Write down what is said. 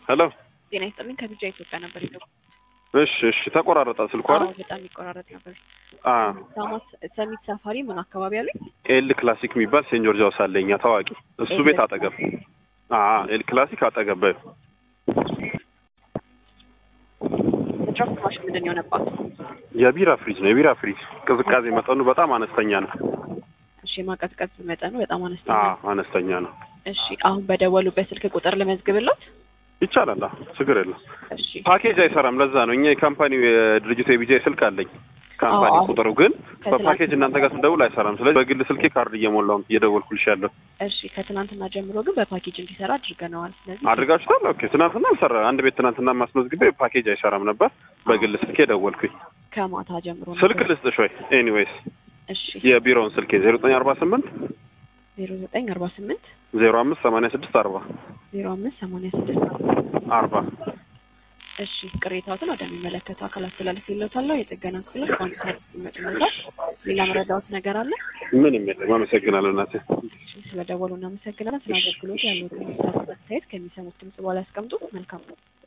ሄሎ ጤና ይስጥልኝ ከቢጃ ኢትዮጵያ ነበር ይገቡ እሺ እሺ ተቆራረጠ ስልኩ አይደል በጣም ይቆራረጥ ነበር አ ሳማት ሰሚት ሳፋሪ ምን አካባቢ አሉኝ ኤል ክላሲክ የሚባል ሴንት ጆርጅ ሃውስ አለ እኛ ታዋቂ እሱ ኤል ቤት አጠገብ አ ኤል ክላሲክ አጠገብ በይው ድራፍት ማሽን ምንድን ነው የሆነባት የቢራ ፍሪጅ ነው የቢራ ፍሪጅ ቅዝቃዜ መጠኑ በጣም አነስተኛ ነው እሺ የማቀዝቀዝ መጠኑ በጣም አነስተኛ አ ነው። አነስተኛ ነው እሺ አሁን በደወሉበት ስልክ ቁጥር ልመዝግብሎት ይቻላል አ ችግር የለም እሺ ፓኬጅ አይሰራም ለዛ ነው እኛ የካምፓኒው የድርጅቱ የቢጃይ ስልክ አለኝ ካምፓኒ አዎ፣ አዎ። ቁጥሩ ግን ከትላንት- በፓኬጅ እናንተ ጋር ስንደውል አይሰራም ስለዚህ በግል ስልኬ ካርድ እየሞላው እየደወልኩልሽ ያለው እሺ ከትናንትና ጀምሮ ግን በፓኬጅ እንዲሰራ አድርገነዋል ስለዚህ አድርጋችሁታል ኦኬ ትናንትና አልሰራ አንድ ቤት ትናንትና ማስመዝግቤ ፓኬጅ አይሰራም ነበር በግል ስልኬ ደወልኩኝ ከማታ ጀምሮ ነው ስልክ ልስጥሽ ወይ ኤኒዌይስ እሺ የቢሮውን ስልኬ ዜሮ ዘጠኝ አርባ ስምንት ዜሮ ዘጠኝ አርባ ስምንት ዜሮ አምስት ሰማንያ ስድስት አርባ ዜሮ አምስት ሰማንያ ስድስት አርባ እሺ ቅሬታዎትን ወደሚመለከተው አካል አስተላልፌልዎታለሁ የጥገና ክፍሎች በአንድ ሰዓት ይመጡልዎታል ሌላ መረዳዎት ነገር አለ ምንም የለም አመሰግናለሁ እናቴ እሺ ስለደወሉ እናመሰግናለን ስለ አገልግሎት ያሉትን አስተያየት ከሚሰሙት ድምጽ በኋላ ያስቀምጡ መልካም ነው